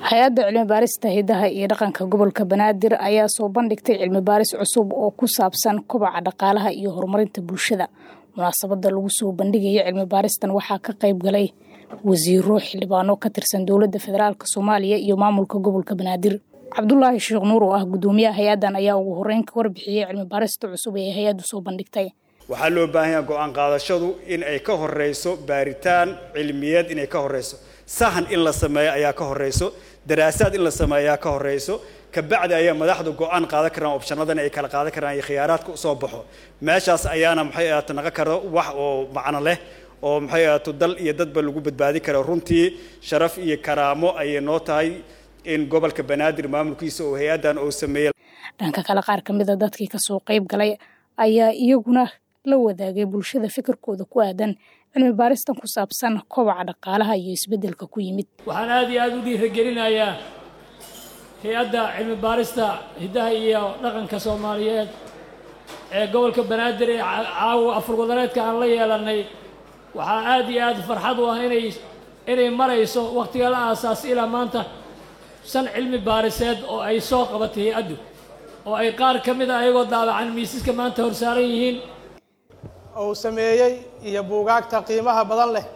hay-adda cilmi baarista hidaha iyo dhaqanka gobolka banaadir ayaa soo bandhigtay cilmi baaris cusub oo ku saabsan kobaca dhaqaalaha iyo horumarinta bulshada munaasabada lagu soo bandhigaya cilmi baaristan waxaa ka qayb galay wasiiro xildhibaano ka tirsan dowladda federaalk soomaaliya iyo maamulka gobolka banaadir cabdulaahi sheekh nuur oo ah gudoomiyaha hay-addan ayaa ugu horeyn ka warbixiyey cilmi baarista cusub ee hay-addu soo bandhigtay waxaa loo baahan yaha go-aan qaadashadu in ay ka horeyso baaritaan cilmiyeed inay ka horeyso sahan in la sameeyo ayaa ka horeyso daraasaad in la sameeyo ayaa ka horeyso kabacdi ayaa madaxdu go-aan qaadan karaan opshanadan ay kala qaadan karaan iyo khiyaaraadka usoo baxo meeshaas ayaana maxay ahaato naqa karo wax oo macno leh oo maxay ahaato dal iyo dadba lagu badbaadi karo runtii sharaf iyo karaamo ayay noo tahay in gobolka banaadir maamulkiisa oo hay-addan uu sameeyey dhanka kale qaar ka mid a dadkii kasoo qayb galay ayaa iyaguna la wadaagay bulshada fikirkooda ku aadan cilmi baaristan ku saabsan kobaca dhaqaalaha iyo isbeddelka ku yimid waxaan aada iyo aada u dhiiragelinayaa hay-adda cilmi baarista hiddaha iyo dhaqanka soomaaliyeed ee gobolka banaadir ee caawa afurwadareedka aan la yeelanay waxaa aada iyo aada farxad u ah inay inay marayso wakhtiga la aasaasay ilaa maanta shan cilmi baariseed oo ay soo qabatay hay-addu oo ay qaar ka mid a ayagoo daabacan miisaska maanta horsaaran yihiin uu sameeyey iyo buugaagta qiimaha badan leh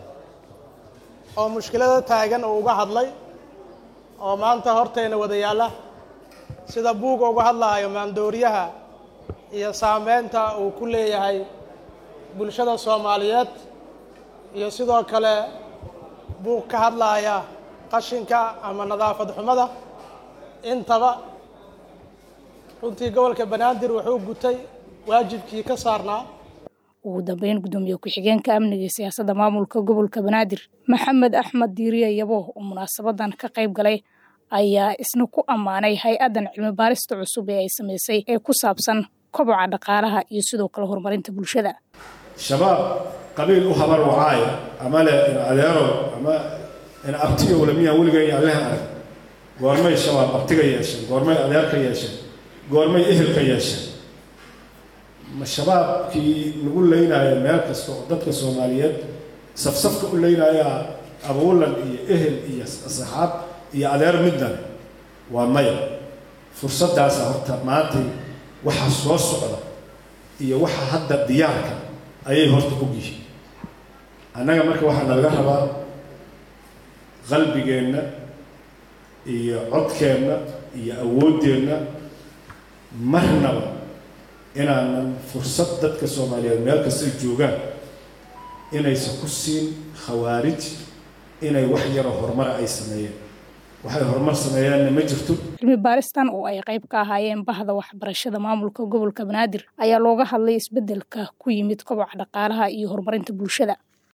oo mushkilada taagan uu uga hadlay oo maanta hortayna wada yaalla sida buuga uga hadlaayo maandooriyaha iyo saameynta uu ku leeyahay bulshada soomaaliyeed iyo sidoo kale buug ka hadlaaya qashinka ama nadaafad xumada intaba runtii gobolka banaadir wuxuu gutay waajibkii ka saarnaa ugu dambeyn gudoomiye ku-xigeenka amniga iyo siyaasadda maamulka gobolka banaadir maxamed axmed diiriye yabo oo munaasabadan ka qayb galay ayaa isna ku ammaanay hay-addan cilmi baarista cusub ee ay samaysay ee ku saabsan koboca dhaqaalaha iyo sidoo kale horumarinta bulshada shabaab qabiil u habar wacaaya ama le in adeerow ama in abtigow lamiyaa weliga iyo alleha arag goormay shabaab abtiga yeesheen goormay adeerka yeesheen goormay ehelka yeesheen ma shabaabkii lagu leynaayo meel kasta oo dadka soomaaliyeed safsafka u leynayaa abuulan iyo ehel iyo asxaab iyo adeer middan waa maya fursaddaasa horta maantay waxa soo socda iyo waxa hadda diyaarka ayay horta og yihiin annaga marka waxaa nalaga rabaa qalbigeenna iyo codkeenna iyo awooddeenna marnaba inaanan fursad dadka soomaaliyeed meel kastay joogaan inaysan ku siin khawaarij inay wax yaroo horumara ay sameeyeen waxay horumar sameeyeenna ma jirto cilmi baaristan oo ay qayb ka ahaayeen bahda waxbarashada maamulka gobolka banaadir ayaa looga hadlay isbeddelka ku yimid koboca dhaqaalaha iyo horumarinta bulshada